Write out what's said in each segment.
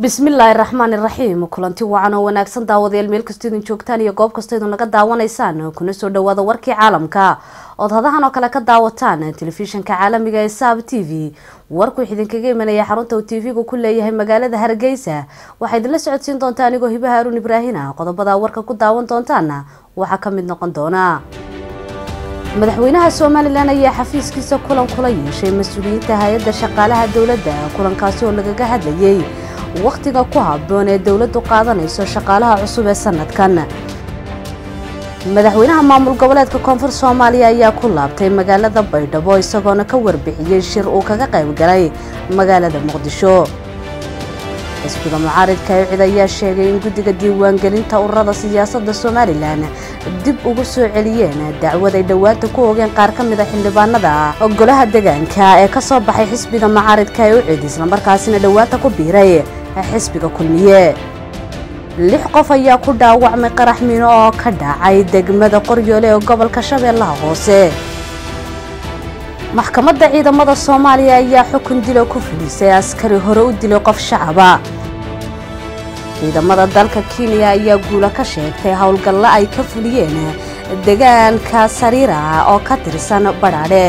bismillaahi raxmaan iraxiim kulanti wacan oo wanaagsan daawadayaal meel kastoo idin joogtaan iyo goob kastoo idin naga daawanaysaan kuna soo dhawaada warkii caalamka ood hadahan oo kale ka daawataan telefishinka caalamiga ee saab t v warkuu idinkaga imanaya xarunta uu tv-gu ku leeyahay magaalada hargeysa waxaa idinla socodsiin doontaa anigoo hibaha aruun ibraahina qodobada warka ku daawan doontaana waxaa ka mid noqon doona madaxweynaha somalilan ayaa xafiiskiisa kulan kula yeeshay mas-uuliyiinta hay-adda shaqaalaha dowladda kulankaasi oo lagaga hadlayay wakhtiga ku habboon ee dowladdu qaadanayso shaqaalaha cusub ee sanadkan madaxweynaha maamul goboleedka koonfur soomaaliya ayaa ku laabtay magaalada baydhabo isagoona ka warbixiyey shir uu kaga qayb galay magaalada muqdisho xisbiga mucaaridka ewcid ayaa sheegay in guddiga diiwaangelinta ururada siyaasadda somalilan dib ugu soo celiyeen dacwad ay dhowaanta ku ogeen qaar ka mida xildhibaanada golaha deegaanka ee kasoo baxay xisbiga mucaaridka ewcid islamarkaasina dhowaanta ku biiray xisbiga kulmiye lix qof ayaa ku dhaawacmay qarax miino oo ka dhacay degmada qoryoole ee gobolka shabeellaha hoose maxkamadda ciidamada soomaaliya ayaa xukun dilo ku fulisay askari hore u dilay qof shacaba ciidamada dalka kenya ayaa guula ka sheegtay howlgalla ay ka fuliyeen deegaanka sariira oo ka tirsan badhaadhe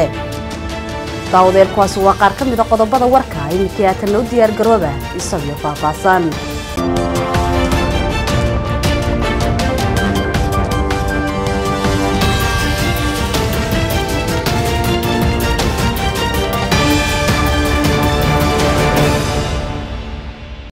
daawadeelkuwaasi waa qaar ka mida qodobada warka iminkii aatan loo diyaar garooba isagio faahfaahsan